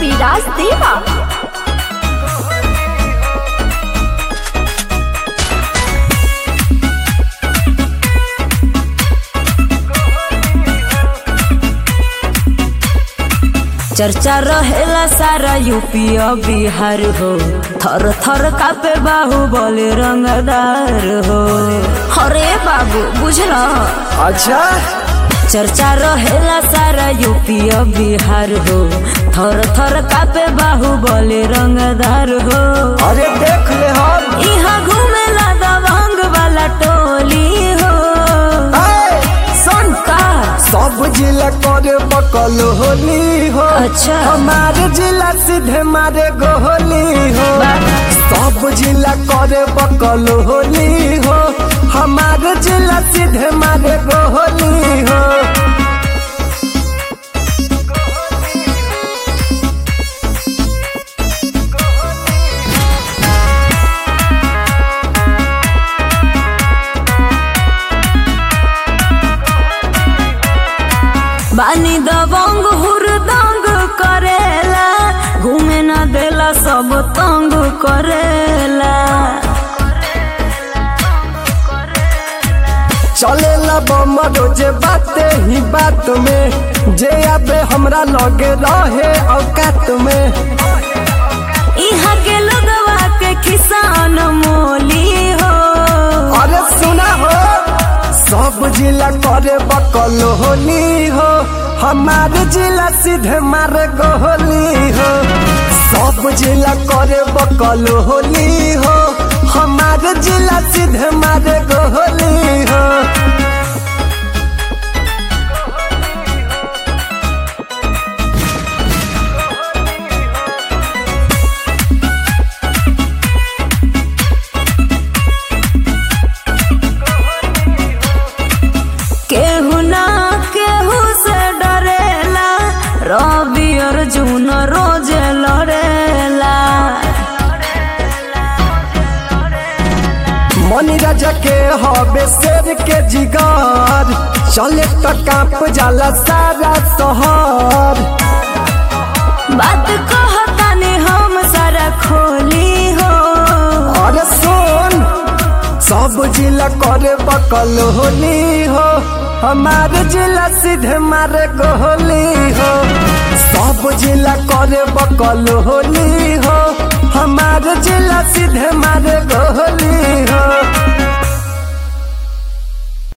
कविराज देवा चर्चा रहेला सारा यूपी और बिहार हो थर थर कापे बाहु बोले रंगदार हो अरे बाबू बुझला अच्छा चर्चा रहेला सारा यूपी और बिहार हो थर थर कापे बाहु बोले रंगदार हो अरे देख ले हम यहाँ घूमेला दबंग वाला टोली हो ऐ, सुन का सब जिला करे बकल होली हो अच्छा। हमारे जिला सीधे मारे गोली हो सब जिला करे बकल होली हो हमारे जिला सीधे मारे गोली हो बानी दबंग हुरदंग करेला घूमे न देला सब तंग करेला चलेला बम रोजे बाते ही बात में जे आबे हमरा लगे रहे औकात में यहाँ के लोगवा के किसान मोली हो अरे सुना हो सब जिला करे बकल होली हो हमारे जिला सीधे मारे गोली हो सब जिला करे बकल होली हो हमारे जिला सीधे मारे गोली हो केहू ना केहू से डरेला रवि अर्जुन रोज लड़ेला मनी राजा के हबे शेर के जिगर चले तो कांप जाला सारा शहर बात कहतानी हम सारा खोली हो अरे सुन सब जिला करे बकल होली हो हमारे जिला सीधे मारे गोली हो सब जिला करे बकल होली हो हमारे जिला सीधे मारे